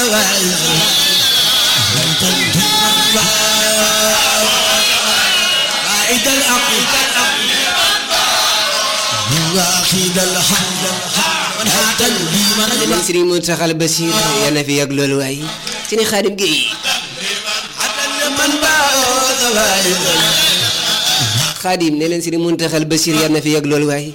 عيد العقيد واخيد الحمد من حتى البيمن man Sëriñ Muntaxa Basiir yal na fi yàgg loolu waay Sëriñ Xaadim Géey من باوذ وايد Xaadim ne leen Sëriñ Muntaxa Basiir yal na fi yàgg loolu waay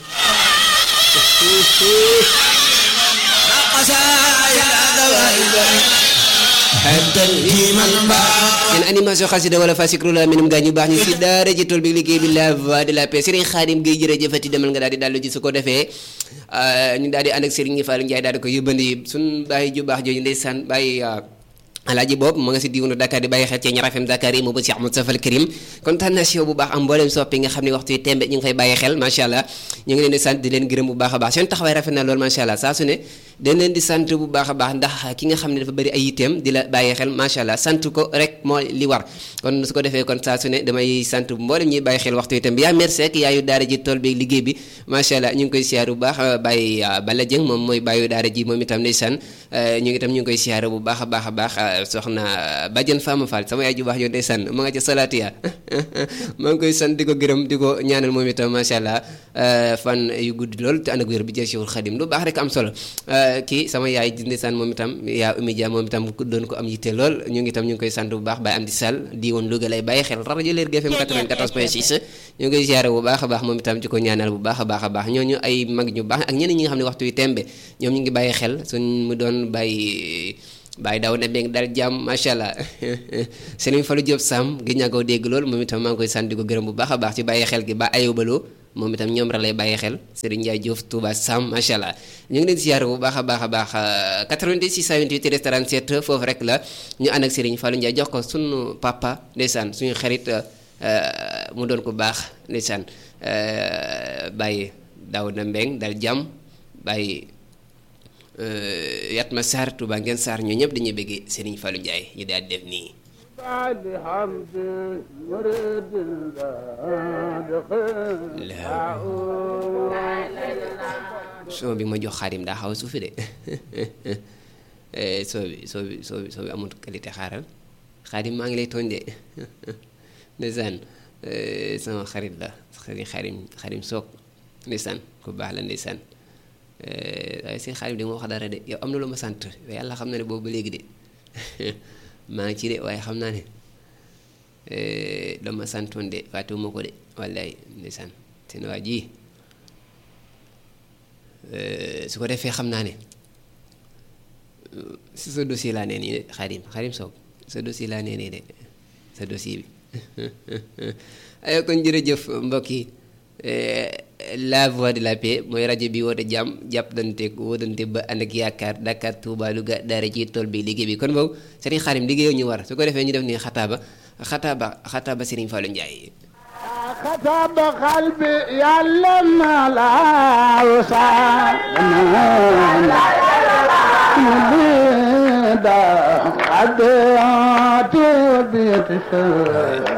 قصايا وايد حتى البيمن باوذ seen animation xasida wala fasikru la minum gaa ñu baax ñu si daara ji tool bi liggéey bi la voix de la paix Serigne Khadim Gueye jërëjëfati demal nga daal di dallu ji su ko defee ñu daal di ànd ak Serigne Fallou Ndiaye daal di ko yóbbandi suñ bàyyi ju baax jooju ndeysaan bàyyi alaaji boobu ma nga si diwunu Dakar di bàyyi xel ci ñaar FM Dakar yi mu ba Cheikh Moustapha Al Karim kontaan naa si yow bu baax am mboolem soppi nga xam ne waxtu yi tembe ñu ngi fay bàyyi xel macha allah ñu ngi leen di sant di leen gërëm bu baax a baax seen taxawaay rafet na lool macha allah saa su ne dañ leen di sant bu baax a baax ndax ki nga xam ne dafa bëri ay yitteem di la bàyyi xel macha allah sant ko rek moo li war kon su ko defee kon saa su ne damay sant mboolem ñuy bàyyi xel waxtu yi tam bi yaa merci ak yaayu daara ji tool bi liggéey bi macha allah ñu ngi koy siyaar bu baax bàyyi Bala Dieng moom mooy bàyyu daara ji moom itam ndeysaan ñu ngi itam ñu ngi koy siyaar bu baax a baax a baax soxna Badiane Fama Fall sama yaay ju baax yow ndeysaan ma nga ca salaatiya maa ngi koy sant di ko gërëm di ko ñaanal moom itam macha allah fan yu gudd lool te ànd ak wér bi jël siwul xadim lu baax rek am solo kii sama yaay ji ndeysaan moom itam yaa Oumy Dia moom itam doon ko am yitte lool ñu ngi itam ñu ngi koy sant bu baax Baye Amdi Sall di woon Louga lay bàyyi xel rajo Leer GFM 94.6 ñu ngi koy ziare bu baax a baax moom itam ci ko ñaanal bu baax a baax a baax ñooñu ay mag ñu baax ak ñeneen ñi nga xam ne waxtu yu tembe ñoom ñu ngi bàyyi xel suñ mu doon bàyyi bàyyi daw ne beeg dal jàmm macha allah Serigne Fallou Diop Sam gi ñaa koo dégg lool moom itam maa ngi koy sant di ko gërëm bu baax a baax ci bàyyi xel gi ba ayobaloo moom itam ñoom ra lay bàyyi xel Serigne Ndiaye Diouf Touba Sam macha allah ñu ngi leen siyaare bu baax a baax a baax 88 628 37 foofu rek la ñu ànd ak Serigne Fallou Ndiaye jox ko sunu papa ndeysaan suñu xarit mu doon ko baax ndeysaan bàyyi daw na mbeng dal jàmm bàyyi Yatma Sarr Touba ngeen Sarr ñoo ñëpp dañuy bëggee Serigne Fallou Ndiaye ñu daal def nii. بعد حمد مرد soo bi ma jox xaarim daa xaw a suufi de soo bi soo bi soo bi soo bi amul qualité xaaral xaarim maa ngi lay tooñ de ndeysaan sama xarit la xarit xaarim xaarim soog ndeysaan ku baax la ndeysaan waaye seen xaarim di ma wax dara de yow am na lu ma sant yàlla xam na ne boobu ba léegi de maa ngi ci de waaye xam naa ne dama santoon de fàttewuma ko de wallaay ndeysaan seen waa ji su ko defee xam naa ne si sa dossier laa nee nii de xarim xarim soog sa dossier laa nee nii de sa dossier bi ay kon jërëjëf mbokk yi la voix de la paix mooy rajo bi woote jàmm jàppante wootante ba ànd ak yaakaar Dakar Touba Louga daara ci tool bi liggéey bi kon boobu Serigne Xarim liggéeyoo ñu war su ko defee ñu def nii xataaba xataaba xataaba Serigne Fallou Ndiaye كتب قلبي يعلم لا وسع قد